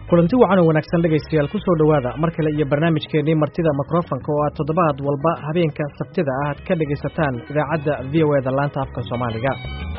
kulanti wacan oo wanaagsan dhegaystayaal ku soo dhowaada mar kale iyo barnaamijkeennii martida mikrofonka oo aad toddobaad walba habeenka sabtida ah aad ka dhegaysataan idaacadda v o eda laanta afka soomaaliga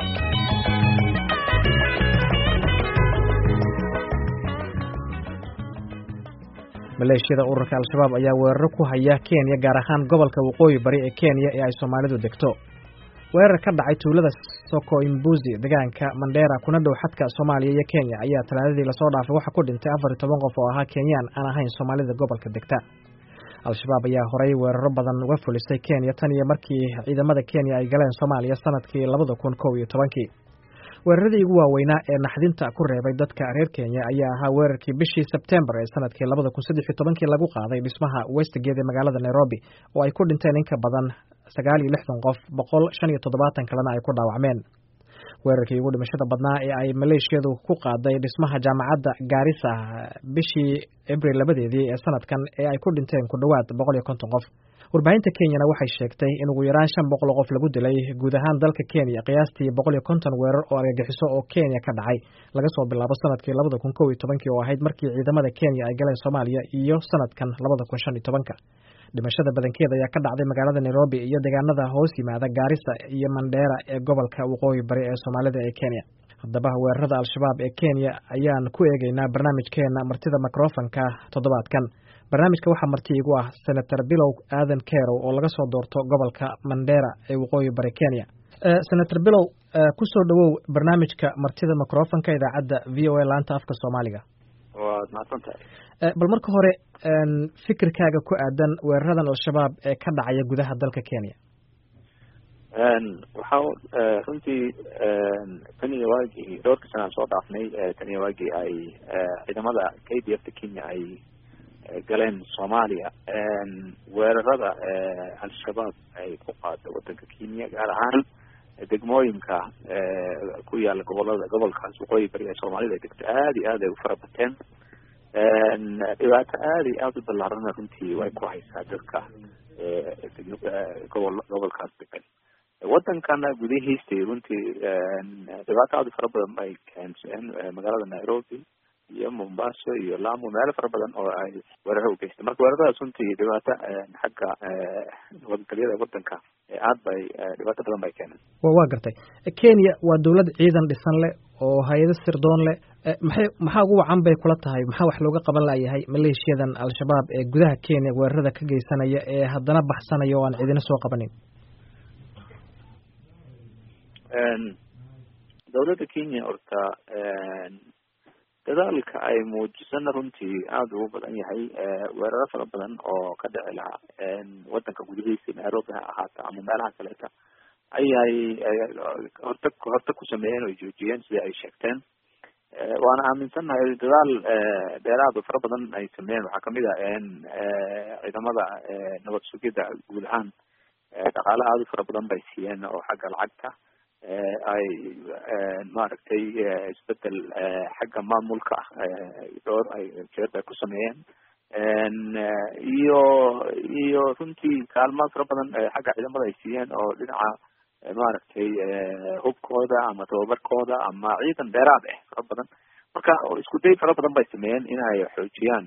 maleeshiyada ururka al-shabaab ayaa weeraro ku haya kenya gaar ahaan gobolka waqooyi bari ee kenya ee ay soomaalidu degto weerar ka dhacay tuulada soko imbuzi deegaanka mandheera kuna dhow xadka soomaaliya iyo kenya ayaa talaadadii lasoo dhaafay waxaa ku dhintay afar iyo toban qof oo ahaa kenyaan aan ahayn soomaalida gobolka degta al-shabaab ayaa horey weeraro badan uga fulisay kenya tan iyo markii ciidamada kenya ay galeen soomaaliya sanadkii labada kun kow iyo tobankii weeraradii ugu waaweynaa ee naxdinta ku reebay dadka reer kenya ayaa ahaa weerarkii bishii sebtembar ee sanadkii labada kun saddex iyo tobankii lagu qaaday dhismaha westgate ee magaalada nairobi oo ay ku dhinteen in ka badan sagaal iyo lixdan qof boqol shan iyo toddobaatan kalena ay ku dhaawacmeen weerarkii ugu dhimashada badnaa ee ay maleeshiyadu ku qaaday dhismaha jaamacadda gaarisa bishii abril labadeedii ee sanadkan ee ay ku dhinteen ku dhowaad boqol iyo konton qof warbaahinta kenyana waxay sheegtay in ugu yaraan shan boqol oo qof lagu dilay guud ahaan dalka kenya qiyaastii boqol iyo konton weerar oo argagixiso oo kenya ka dhacay laga soo bilaabo sanadkii labada kun kow iyo tobankii oo ahayd markii ciidamada kenya ay galeen soomaaliya iyo sanadkan labada kun shan iyo tobanka dhimashada badankeeda ayaa ka dhacday magaalada nairobi iyo deegaanada hoos yimaada gaarisa iyo mandheera ee gobolka waqooyi bari ee soomaalida ee kenya haddaba weerarada al-shabaab ee kenya ayaan ku eegeynaa barnaamijkeena martida mikrofonka toddobaadkan barnaamijka waxaa marti igu ah senator bilow aadan kerow oo laga soo doorto gobolka mandheera ee waqooyi bari kenya senator bilow kusoo dhowow barnaamijka martida microfonka idaacadda v o a laanta afka soomaaliga waad mahadsantahay bal marka hore fikirkaaga ku aadan weeraradan al-shabaab ee ka dhacaya gudaha dalka kenya waxaa runtii tan iyo waagii dhowrka sana aan soo dhaafnay tan iyo waagii ay ciidamada k d f ta kenya ay galeen soomaaliya weerarada al-shabaab ay ku qaada wadanka kenya gaar ahaan degmooyinka ku yaala gobolada gobolkaas waqooyi bari ee soomaalida ay degto aada iyo aad ay u fara bateen dhibaato aada iyo aada u ballaarana runtii way ku haysaa dadka gobol gobolkaas degan wadankana gudihiistii runtii dhibaato aada u fara badan bay keenseen magaalada nairobi iyo mombasa iyo lamu meelo fara badan oo ay weeraro u geystay marka weeraradaas runtii dhibaato xagga nabadgelyada wadanka aad bay dhibaato badan bay keeneen waa gartay kenya waa dawlad ciidan dhisan leh oo hay-ado sirdoon leh maxay maxaa ugu wacan bay kula tahay maxaa wax looga qaban layahay maleeshiyadan al-shabaab ee gudaha kenya weerarada ka geysanaya ee haddana baxsanaya oo aan ciidina soo qabanin dawladda kenya horta dadaalka ay muujisana runtii aada ugu badan yahay weeraro fara badan oo ka dhici lahaa wadanka gudihiisa nairobi ha ahaata ama meelaha kaleeta ayay horta horta ku sameeyeen oy joojiyeen sida ay sheegteen waana aaminsannahay dadaal dheeraad oo fara badan ay sameeyeen waxaa kamid ah ciidamada nabad sugidda guud ahaan dhaqaale aada u fara badan bay siiyeen oo xagga lacagta ay maaragtay isbedel xagga maamulka dhowr ay jeer bay ku sameeyeen iyo iyo runtii kaalmo fara badan xagga ciidamada ay siiyeen oo dhinaca maaragtay hubkooda ama tababarkooda ama ciidan dheeraad ah fara badan marka isku day fara badan bay sameeyeen inay xoojiyaan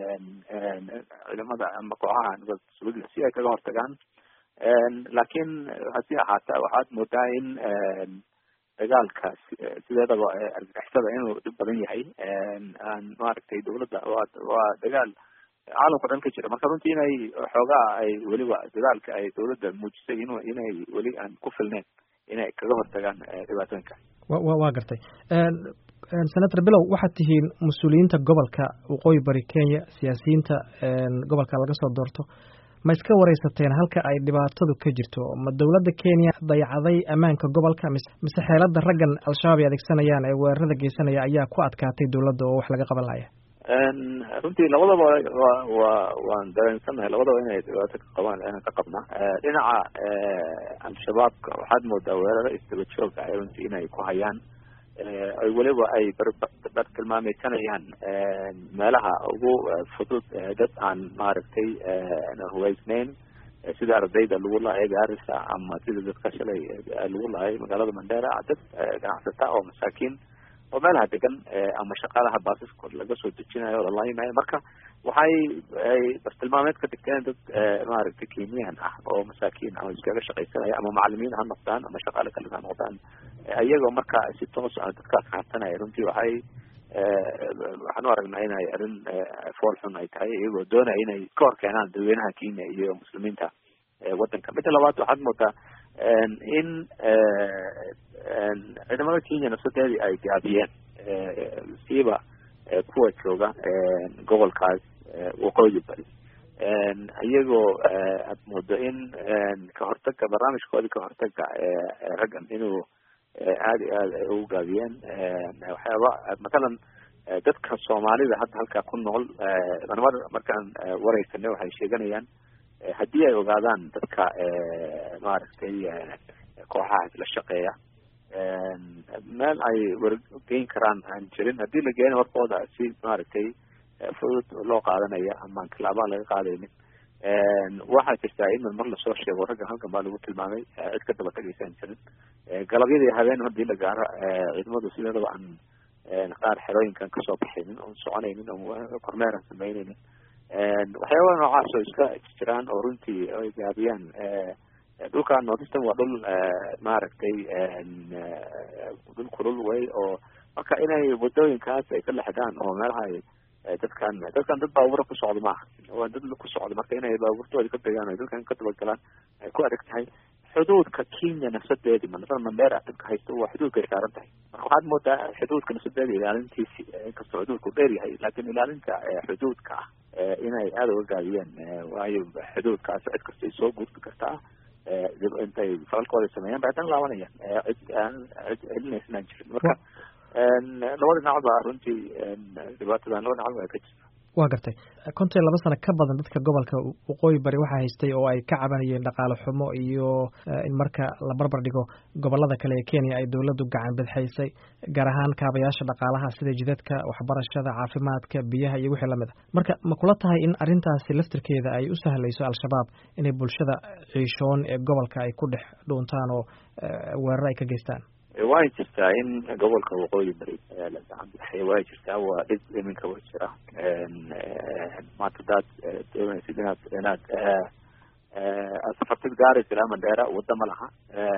ciidamada ama kooxaha nabad sugida si ay kaga hortagaan laakiin hasi ahaata waxaad moodaa in dagaalka sideedaba argagixisada inuu dhib badan yahay aan maaragtay dawladda waa waa dagaal caalamka dhan ka jira marka runtii inay xoogaa ay weliba dadaalka ay dawladda muujisay in inay weli aan ku filneyn inay kaga hortagaan dhibaatooyinka wa waa gartay senator bilow waxaad tihiin mas-uuliyiinta gobolka waqooyi bari kenya siyaasiyiinta gobolka laga soo doorto ma iska wareysateen halka ay dhibaatadu ka jirto ma dawladda kenya dayacday ammaanka gobolka mise mise xeelada raggan al-shabaab ay adeegsanayaan ee weerarada geysanaya ayaa ku adkaatay dawladda oo wax laga qaban laya runtii labadaba wa wa waan dareensannahay labadaba inay dhibaato ka qabaan inaan ka qabna dhinaca al-shabaabka waxaad moodaa weeraro isdaba jooga ay runtii inay ku hayaan ay weliba ay bar tilmaameysanayaan meelaha ugu fudud dad aan maaragtay hubeysneyn sida ardayda lagu lahay gaarisa ama sida dadka shalay lagu lahay magaalada mandera dad ganacsata oo masaakiin oo meelaha degan ama shaqaalaha baasaskooda laga soo dejinayo oo lalayimayo marka waxay ay bartilmaameed ka dhigteen dad maaragtay kenyan ah oo masaakiin ah oo iskaga shaqaysanaya ama macalimiin ha noqdaan ama shaqaale kale ha noqdaan iyagoo marka si toos ah dadkaas raadsanaya runtii waxay waxaan u aragnaa inay arrin fool xun ay tahay iyagoo doonaya inay ka hor keenaan dadweynaha kenya iyo muslimiinta waddanka midda labaad waxaad moodaa in ciidamada kenya nafsadeedii ay gaabiyeen siiba kuwa jooga gobolkaas waqooyi bari iyagoo aad moodo in kahortaga barnaamijkoodii kahortaga raggan inuu aada iyo aad ay ugu gaabiyeen waxyaaba matalan dadka soomaalida hadda halkaa ku nool mar markaan wareysanay waxay sheeganayaan haddii ay ogaadaan dadka maaragtay kooxaha isla shaqeeya meel ay wargeyn karaan aan jirin haddii la geena warkooda si maaragtay fudud loo qaadanaya amaan tilaabaa laga qaadaynin waxaa jirtaa in mar lasoo sheego raggan halkan baa lagu tilmaamay cid ka daba tagaysaan jirin galabyadii habeen hadii la gaaro ciidamadu sideedaba aan qaar xerooyinkan kasoo baxaynin oon soconaynin oo kormeeran samaynaynin waxyaabaa noocaas oo iska jiraan oo runtii ay gaabiyaan dhulka northeastern waa dhul maaragtay dhul kulul way oo marka inay wadooyinkaas ay ka lexdaan oo meelaha ay dadkan dadkan dad baabura ku socda maaha waa dad ku socda marka inay baabuurtooda ka degaan ay dadkan ka dabagalaan ay ku adag tahay xuduudka kenya nafsadeedi manaa mandera dadka haysto waa xuduudka ay saaran tahay marka waxaad moodaa xuduudka nafsadeeda ilaalintiisi inkastoo xuduudku dheer yahay laakin ilaalinta xuduudka ah inay aada uga gaabiyeen waayo xuduudkaas cid kastay soo gudbi kartaa intay falalkooda sameeyaan ba haddana laabanayaan cid aan cid celinaysanaan jirin marka labada dhinac ba runtii dhibaatadan laba dhinac ba ka jirta waa gartay konton laba sano ka badan dadka gobolka waqooyi bari waxaa haystay oo ay ka cabanayeen dhaqaale xumo iyo in marka la barbar dhigo gobolada kale ee kenya ay dowladdu gacan bidxaysay gaar ahaan kaabayaasha dhaqaalaha sida jidadka waxbarashada caafimaadka biyaha iyo wixii lamid a marka ma kula tahay in arrintaasi laftirkeeda ay u sahlayso al-shabaab inay bulshada ciishoon ee gobolka ay ku dhex dhuuntaan oo weerar ay ka geystaan way jirtaa in gobolka waqooyi bari la gacan bidxay way jirtaa waa dhib iminka wa jira maanta hadaad doonaysid inaad inaad safartid gaaraysa ilaa mandheera wadda ma laha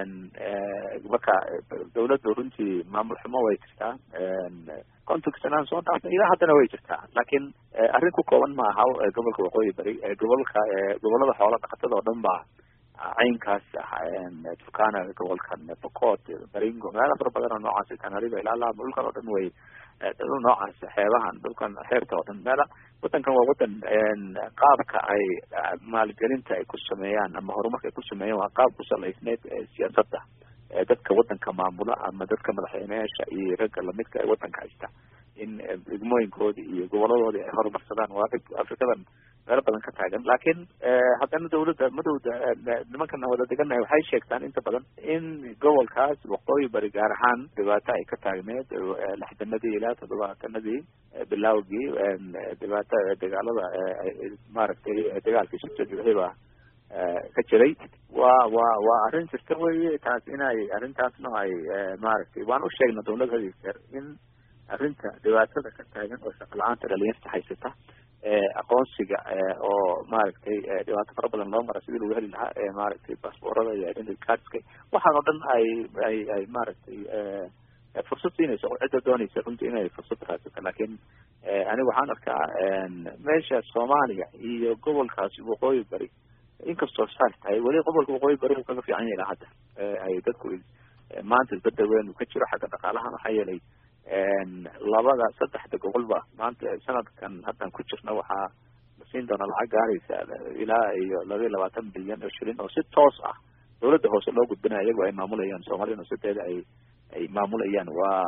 marka dawladdu runtii maamul xumo way jirtaa kontonka sanaan soo dhaafnay ilaa haddana way jirtaa laakiin arrin ku kooban ma aha gobolka waqooyi bari gobolka gobolada xoola dhaqatada oo dhan baa caynkaas turkana gobolkan bocot baringo meela fara badan oo noocaas tanariba ilaa laamo dhulkan oo dhan way dhul noocaas xeebahan dhulkan xeebta oo dhan meela wadankan waa wadan qaabka ay maalgelinta ay ku sameeyaan ama horumarka ay ku sameeyaan waa qaab ku salaysneyd siyaasadda dadka wadanka maamula ama dadka madaxweyneyaasha iyo ragga lamidka ee wadanka haysta in degmooyinkoodi iyo goboladoodii ay horumarsadaan waa dhib afrikadan meelo badan ka taagan laakiin haddana dawladda madowda nimankan wada deganahay waxay sheegtaan inta badan in gobolkaas waqooyi bari gaar ahaan dhibaato ay ka taagneed lixdanadii ilaa toddobaatanadii bilaawgii dhibaato dagaalada maaragtay dagaalkii sutadiba ka jiray waa waa waa arrin jirta weye taas inay arrintaasna ay maaragtay waan u sheegna dawlad hadi jeer in arrinta dhibaatada ka taagan oo shaqo la-aanta dhalinyarta haysata aqoonsiga oo maaragtay dhibaato fara badan loo mara sidii lagu heli lahaa maaragtay baasboorada iyo identity cardska waxaan oo dhan ay ay ay maaragtay fursad siinayso cidda doonaysa runtii inay fursad raadsato laakiin aniga waxaan arkaa meesha soomaaliya iyo gobolkaasi waqooyi bari inkastoo saas tahay weli gobolka waqooyi bari uu kaga fiican yahay ilaa hadda ay dadku maanta isbedel weyn uu ka jiro xagga dhaqaalaha maxaa yeelay labada saddexda gobolba maanta sanadkan haddan ku jirna waxaa la siin doona lacag gaaraysa ilaa iyo laba iyo labaatan bilyan oo shilin oo si toos ah dawladda hoose loo gudbinaya iyagoo ay maamulayaan soomaalida nafsadeeda ay ay maamulayaan waa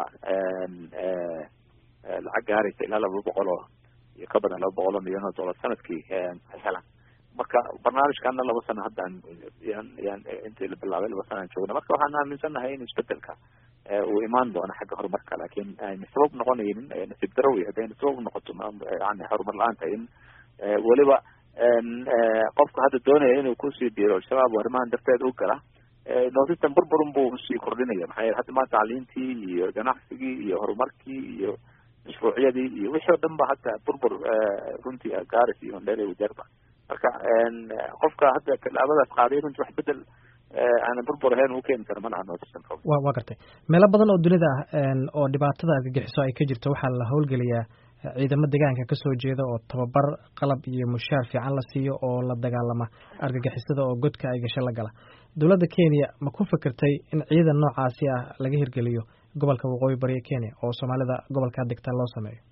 lacag gaaraysa ilaa laba boqol oo iyo ka badan laba boqol oo milyan oo dollar sanadkii ay helaan marka barnaamijkana laba sano haddaan yan yan intii la bilaabay laba sano aan joogna marka waxaan aaminsannahay in isbedelka uu imaan doono xagga horumarka laakiin ayna sabab noqonaynin nasiib daro wey haddayna sabab noqoto yani horumar la-aanta in weliba qofka hadda doonaya inuu kusii biiro al-shabaab arrimahan darteed u gala notitan burburun buu sii kordhinaya maxaa yeele hadda maanta tacliintii iyo ganacsigii iyo horumarkii iyo mashruucyadii iyo wixii o dhan ba hata burbur runtii garis iyo hondheere wajeerba marka qofka hadda tallaabadaas qaaday runtii wax bedel aanan burbur ahayn u keeni kara manaha notisan wa waa gartay meelo badan oo dunida ah oo dhibaatada argagixiso ay ka jirto waxaa la howlgeliyaa ciidamo deegaanka kasoo jeeda oo tababar qalab iyo mushaar fiican la siiyo oo la dagaalama argagixisada oo godka ay gasho la gala dowladda kenya ma ku fikirtay in ciidan noocaasi ah laga hirgeliyo gobolka waqooyi bari ee kenya oo soomaalida gobolkaa degta loo sameeyo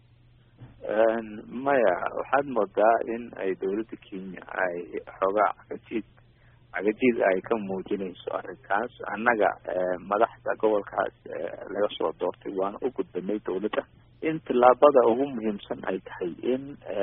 maya waxaad moodaa in ay dowladda kenya ay xoogaa cagajiid cagajiid ay ka muujinayso arrinkaas annaga madaxda gobolkaas laga soo doortay waana u gudbanay dowladda in tillaabada ugu muhiimsan ay tahay in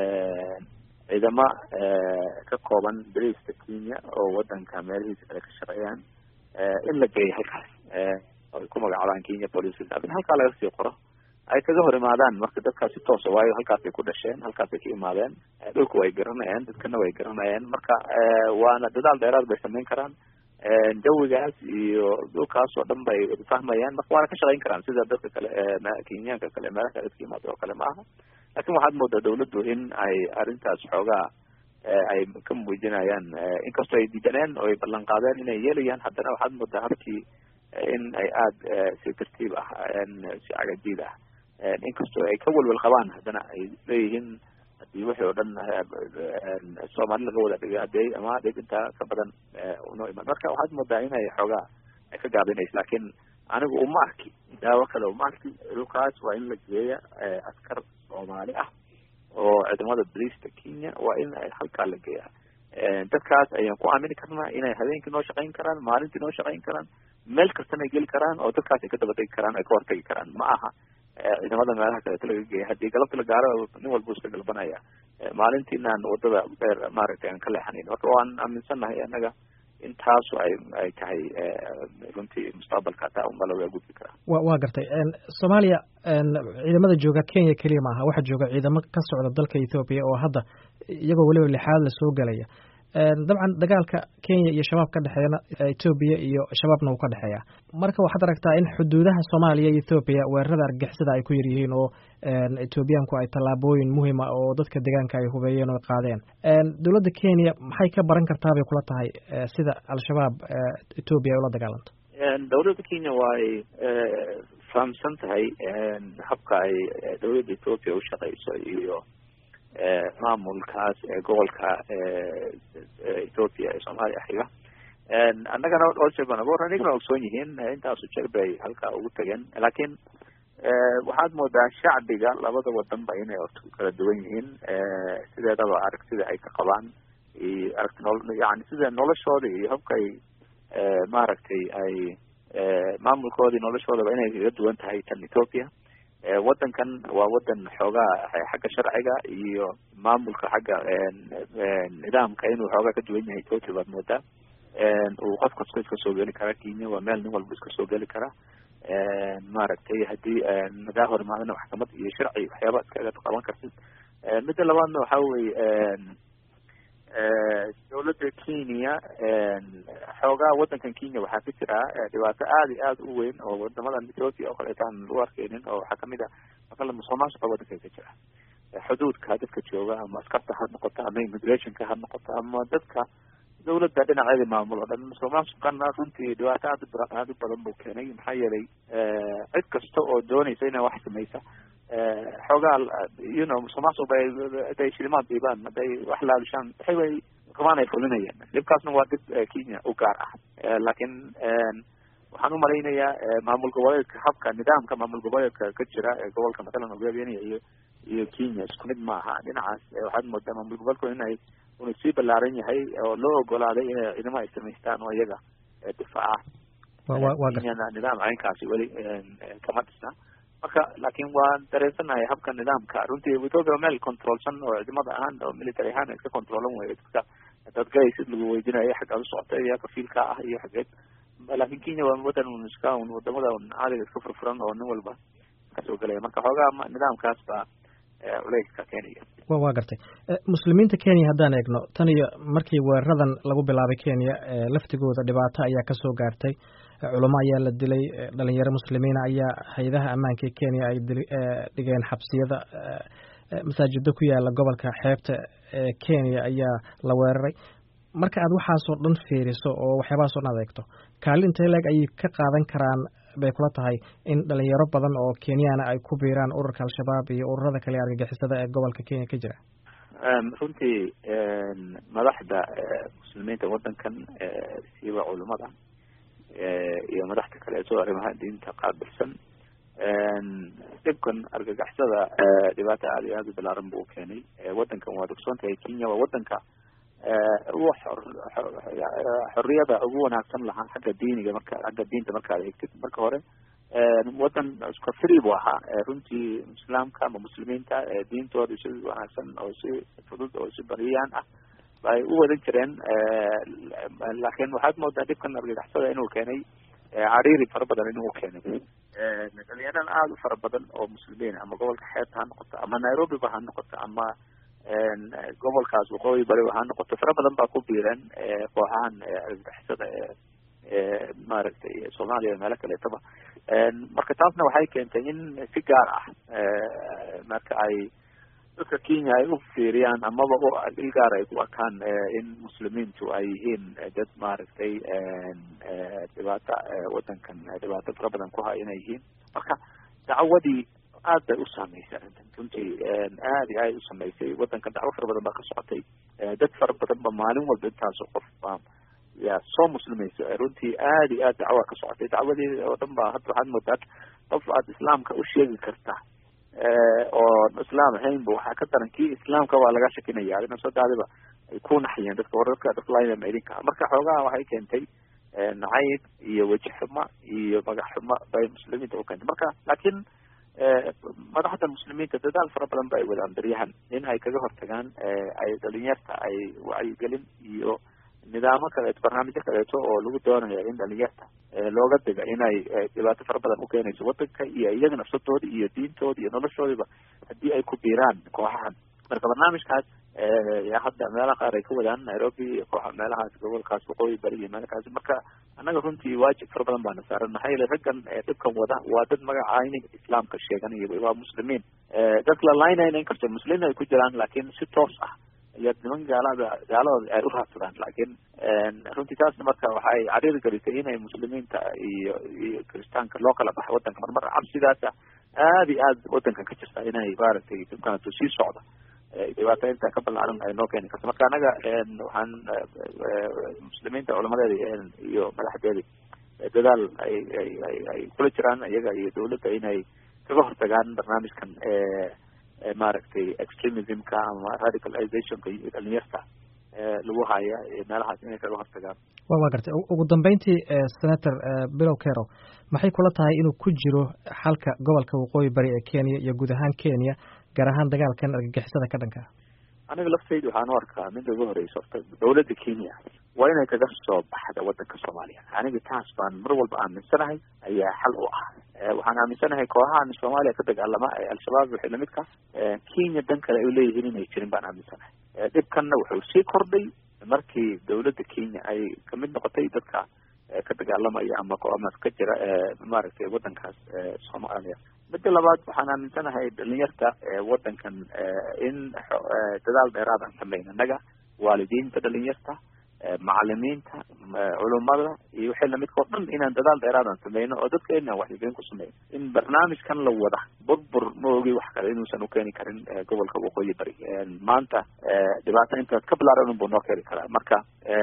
ciidamo ka kooban bariiska kenya oo wadanka meelihiisa kale ka shaqeeyaan in la geeyo halkaas ay ku magacaabaan kenya police in halkaa laga sii qoro ay kaga hor imaadaan marka dadkaas si toosa waayo halkaasay ku dhasheen halkaasay ka imaadeen dhulka way garanayaan dadkana way garanayaan marka waana dadaal dheeraad bay samayn karaan jawigaas iyo dhulkaas oo dhan bay fahmayaan marka waana ka shaqayn karaan sida dadka kale kenyaanka kale meelaha kale dadka imaada oo kale ma aha lakin waxaad moodaa dawladdu in ay arrintaas xoogaa ay ka muujinayaan inkastoo ay diidaneen oo ay ballan qaadeen inay yeelayaan haddana waxaad moodaa habkii in ay aada si tartiib ah si cagajiid ah inkastoo ay ka welwel qabaan haddana ay leeyihiin hadii wixii oo dhan soomaali laga wada dhigay hadee ama dhib intaa ka badan unoo iman marka waxaad moodaa inay xoogaa ay ka gaabinayso laakiin anigu uma arki daawo kale uma arki dhulkaas waa in la geeya askar soomaali ah oo ciidamada bariista kenya waa in halkaa la geeya dadkaas ayaan ku aamini karnaa inay habeenkii noo shaqayn karaan maalintii noo shaqayn karaan meel kastana ay geli karaan oo dadkaas ay ka daba tegi karaan ay ka hortegi karaan ma aha ciidamada meelaha kaleeto laga geeya haddii galabta la gaaro nin walba iska galbanaya maalintiinaan wadada dheer maaragtay aan ka leexanayn marka waan aaminsannahay annaga intaasu ay ay tahay runtii mustaqbalka hataa unba laga gudbi karaa wa waa gartay soomaaliya ciidamada jooga kenya keliya maaha waxaa jooga ciidamo ka socda dalka ethoobiya oo hadda iyagoo weliba lixaad lasoo gelaya dabcan dagaalka kenya iyo shabaab ka dhexeeyana ethoobiya iyo shabaabna uu ka dhexeeya marka waxaad aragtaa in xuduudaha soomaaliya iyo ethoobiya weerarada argagixisada ay ku yar yihiin oo ethoobiyaanku ay tallaabooyin muhima oo dadka deegaanka ay hubeeyeen oo qaadeen dowladda kenya maxay ka baran kartaa bay kula tahay sida al-shabaab ethoobiya ay ula dagaalanto dowladda kenya waay fahamsan tahay habka ay dowladda ethoobiya ushaqeyso iyo maamulkaas gobolka ethoopia ee soomaaliya xiga annagana dhowr jeer baan aboor anigana ogsoon yihiin intaasu jeer bay halkaa ugu tageen laakiin waxaad moodaa shacbiga labada wadanba inay orta ku kala duwan yihiin sideedaba aragtida ay ka qabaan iyo aragti nol yani sida noloshooda iyo habkay maaragtay ay maamulkoodii noloshoodaba inay kaga duwan tahay tan ethoopia wadankan waa wadan xoogaa xagga sharciga iyo maamulka xagga nidaamka inuu xoogaa ka duwan yahay ethoopia baad moodaa uu qof kasto iska soo geli karaa kenya waa meel nin walba iska soo geli karaa maaragtay haddii nagaa hor imaadana maxkamad iyo sharci waxyaaba iskaga qaban kartid midda labaadna waxa weye dowladda kenya xoogaa wadankan kenya waxaa ka jira dhibaato aada iyo aada u weyn oo wadamadan ethoopia oo kaleeto aan lagu arkeynin oo waxaa kamid ah maqala musuqmaasuqa wadanka ka jira xuduudka dadka jooga ama askarta ha noqoto ama immigrationka ha noqoto ama dadka dawladda dhinaceeda maamul oo dhan musuqmaasuqana runtii dhibaato aad aada u badan buu keenay maxaa yeelay cid kasta oo doonaysa inay wax samaysa xoogaa you know musuqmaasuq bay haday shilimaad dhiibaan hadday wax laabishaan waxay way rabaan ay fulinayaan dhibkaasna waa dhib kenya u gaar ah laakiin waxaan umalaynayaa maamul goboleedka habka nidaamka maamul goboleedka ka jira ee gobolka matalan ogaabeenaya iyo iyo kenya isku mid maaha dhinacaas waxaad moodaa maamul goboleedku inay unu sii ballaaran yahay oo loo ogolaaday inay ciidamo ay samaystaan oo iyaga difaaca kenyana nidaam caynkaasi weli kama dhisna marka laakiin waan dareensanahay habka nidaamka runtii ethoopia meel controlsan oo ciidamada ahaan oo military ahaan iska controlan wey dadka dad galaysid lagu weydinayo xaggaad u socota iyo kafiilka ah iyo xageed laakin kenya waa wadan un iska un wadamada un caadiga iska furfuran oo nin walba kasoo gelaya marka xoogaa nidaamkaas baa culeyska kenya wa waa gartay muslimiinta kenya haddaan eegno tan iyo markii weeraradan lagu bilaabay kenya laftigooda dhibaato ayaa kasoo gaartay culamo ayaa la dilay dhalinyaro muslimiina ayaa hay-adaha ammaanka ee kenya ay dhigeen xabsiyada masaajido ku yaala gobolka xeebta ee kenya ayaa la weeraray marka aad waxaasoo dhan fiiriso oo waxyaabahaasoo dhan adeegto kaalinta leeg ayay ka qaadan karaan bay kula tahay in dhalinyaro badan oo kenyaana ay ku biiraan ururka al-shabaab iyo ururada kale argagixisada ee gobolka kenya ka jira runtii madaxda muslimiinta waddankan siiba culimada iyo madaxda kale soo arrimaha diinta qaabilsan dhibkan argagixisada dhibaato aada iyo aada u balaaran buu ukeenay waddankan waad ogsoon tahay kenya waa waddanka ugu xorriyada ugu wanaagsan lahaa xagga diiniga marka xagga diinta markaad eegtid marka hore waddan iska free buu ahaa runtii islaamka ama muslimiinta diintooda si wanaagsan oo si fudud oo si bariyaan ah ay u wadan jireen laakiin waxaad moodaa dhibkan argagixisada inuu keenay cariiri fara badan inuu keenay dhalinyaran aada u fara badan oo muslimiin ama gobolka xeebta ha noqoto ama nairobi ba ha noqoto ama gobolkaas waqooyi bari ha noqoto fara badan baa ku biireen kooxahan argagixisada ee maaragtay soomaaliya meelo kaleetaba marka taasna waxay keentay in si gaar ah marka ay dadka kenya ay u fiiriyaan amaba il gaar ay ku arkaan in muslimiintu ay yihiin dad maaragtay dhibaata waddankan dhibaato fara badan ku haya inay yihiin marka dacwadii aad bay u saameysay arrintan runtii aad iyo aad u sameysay waddankan dacwo fara badan baa ka socotay dad fara badan ba maalin walba intaasoo qof baa yaa soo muslimaysa runtii aad iyo aad dacwa ka socotay dacwadii oo dhan ba hadda waxaad moodaa qof aad islaamka u sheegi karta oo islaam ahaynba waxaa ka daran kii islaamka waa laga shakinaya adina sodadiba ay ku naxiyeen dadka wararka dadka laynama idinka marka xoogaha waxay keentay nacayb iyo weji xumo iyo magac xumo bay muslimiinta u keentay marka laakiin madaxda muslimiinta dadaal fara badan ba ay wadaan beryahan in ay kaga hortagaan ay dhalinyarta ay wacyigelin iyo nidaamo kaleeto barnaamijyo kaleeto oo lagu doonayo in dhalinyarta looga diga inay dhibaato fara badan ukeenayso waddanka iyo iyaga nafsadooda iyo diintooda iyo noloshoodiba haddii ay ku biiraan kooxahan marka barnaamijkaas hadda meelaha qaar ay ka wadaan nairobi iyo kooxa meelahaas gobolkaas waqooyi bari iyo meelkaasi marka annaga runtii waajib fara badan baana saaran maxaa yeele raggan dhibkan wada waa dad magacayni islaamka sheeganaya waa muslimiin dad la laynayna in kastoo muslimiin ay ku jiraan laakiin si toos ah iyo niman gaalada gaaladooda ay u raadsadaan laakiin runtii taasna marka waxay cariiri gelisay inay muslimiinta iyo iyo kiristaanka loo kala baxo waddanka marmar cabsidaasa aada iyo aad waddankan ka jirta inay maaragtay dibkaantu sii socda dhibaato intaa ka ballaaran ay noo keeni karto marka anaga waxaan muslimiinta culamadeeda iyo madaxdeeda dadaal ay ay ay ay kula jiraan iyaga iyo dawladda inay kaga hortagaan barnaamijkan maaragtay extremismka ama radicalizationka iyo dhalinyarta lagu haya meelahaas inay kaga hortagaan wa wa gartay ugu dambeyntii senator bilow kero maxay kula tahay inuu ku jiro xalka gobolka waqooyi bari ee kenya iyo guud ahaan kenya gaar ahaan dagaalkan argagixisada ka dhanka aniga laftayda waxaan u arkaa midda ugu horeysa horta dawladda kenya waa inay kaga soo baxda waddanka soomaaliya aniga taas baan mar walba aaminsanahay ayaa xal u ah waxaan aaminsanahay kooxahan soomaaliya ka dagaalama ee al-shabaab wixii lamidka kenya dan kale ay leeyihiin inay jirin baan aaminsanahay dhibkanna wuxuu sii kordhay markii dawladda kenya ay kamid noqotay dadka ka dagaalamaya ama ama ka jira maaragtay waddankaas soomaaliya midda labaad waxaan aaminsanahay dhalinyarta waddankan in dadaal dheeraad aan sameyn annaga waalidiinta dhalinyarta macalimiinta culumada iyo wixii lamidka oo dhan inaan dadaal dheeraad aan sameyno oo dadka inaan waxyigelin ku sameyno in barnaamijkan la wada burbur ma ogi wax kale inuusan ukeeni karin gobolka waqooyi bari maanta dhibaato intaas ka bilaaran unbuu noo keeni karaa marka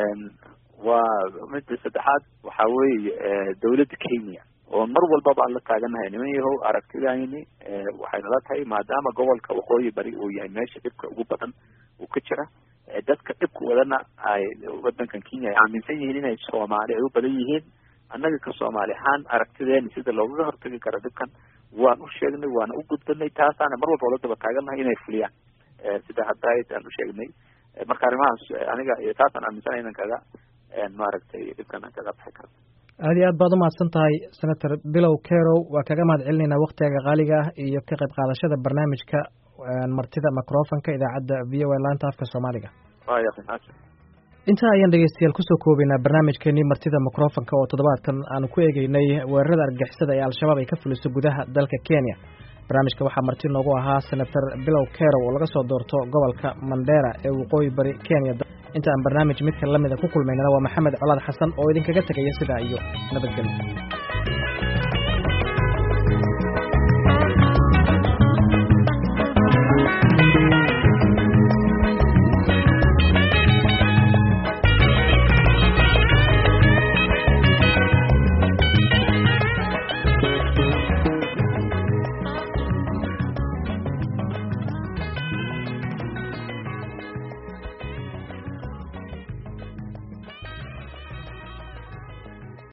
waa midda saddexaad waxa weeye dawladda kenya oo mar walbaba aan la taaganahay niman yahow aragtidayni waxay nala tahay maadaama gobolka waqooyi bari uu yahay meesha dhibka ugu badan uu ka jira dadka dhibka wadana ay waddankan kenya ay aaminsan yihiin inay soomaali ay u badan yihiin annaga ka soomaali ahaan aragtideeni sida loogaga hortagi karo dhibkan waan u sheegnay waana u gudbanay taasaana mar walba ola daba taagannahay inay fuliyaan sida hadda aan u sheegnay marka arrimahaas aniga iyo taasaan aaminsanay inan kaga maaragtay dhibkan aan kaga baxi karno aada iyo aad baad umahadsan tahay senator bilow kerow waa kaga mahad celinaynaa waktigaga qaaliga ah iyo ka qayb qaadashada barnaamijka martida microfonka idaacadda v o a laanta afka soomaaliga waya intaa ayaan dhegeystayaal kusoo koobaynaa barnaamijkeenii martida microfonka oo toddobaadkan aanu ku eegeynay weerarada argagixisada ee al-shabaab ay ka fuliso gudaha dalka kenya barnaamijka waxaa marti noogu ahaa senator bilow kerow oo laga soo doorto gobolka mandera ee waqooyi bari kenya inta aan barnaamij midka lamida ku kulmaynana waa maxamed colaad xasan oo idinkaga tegaya sidaa iyo nabadgelyo